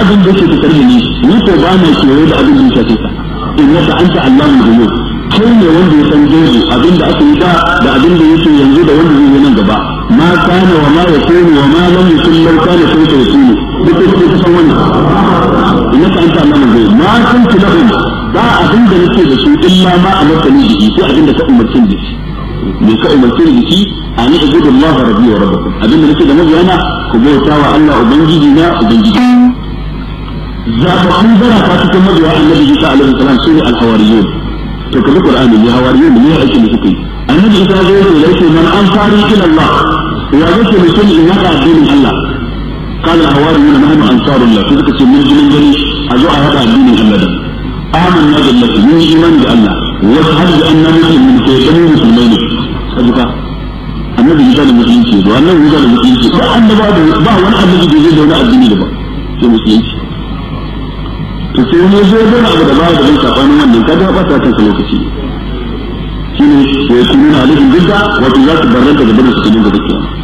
abin da yake fitar da ni ni ko ba na kewaye da abin da ya shafe ka innaka anta allamul ghuyub kai ne wanda ya san gaibi abin da aka yi da da abin da yake yanzu da wanda zai yi nan gaba ma kana wa ma yakunu wa ma lam yakun law kana kayfa yakunu duk da kake san wannan innaka anta allamul ghuyub ma kuntu lahum ba abin da nake da su illa ma amartani bihi sai abin da ka umarce da shi me ka umarce da shi an ibudu Allah rabbi wa rabbakum abin da nake da mabiyana ku bauta wa Allah ubangiji na ubangiji zaɓaɓɓun zarata cikin mabiya annabi Isa alaihi salam su ne al-hawariyun to kabi qur'ani ne hawariyun ne aiki da suke annabi Isa ya zo ya ce man ansari ila Allah ya zake mutum in yaka addinin Allah قال الحواريون نحن انصار الله في ذلك من جنين جني ازو هذا الدين الله ده آمنا بالله من ايمان بالله واشهد باننا مسلمين في جميع المسلمين kajuka annabi Isa da musulunci ba annabi Isa da musulunci ba annaba da ba wani annabi da zai zauna addini da ba sai musulunci to sai wani zo da abu da ba da bin sabanin wannan kaga ba ta kan lokaci shine ya kuma alaihim bidda wato za su barranta da barin su cikin gaba kenan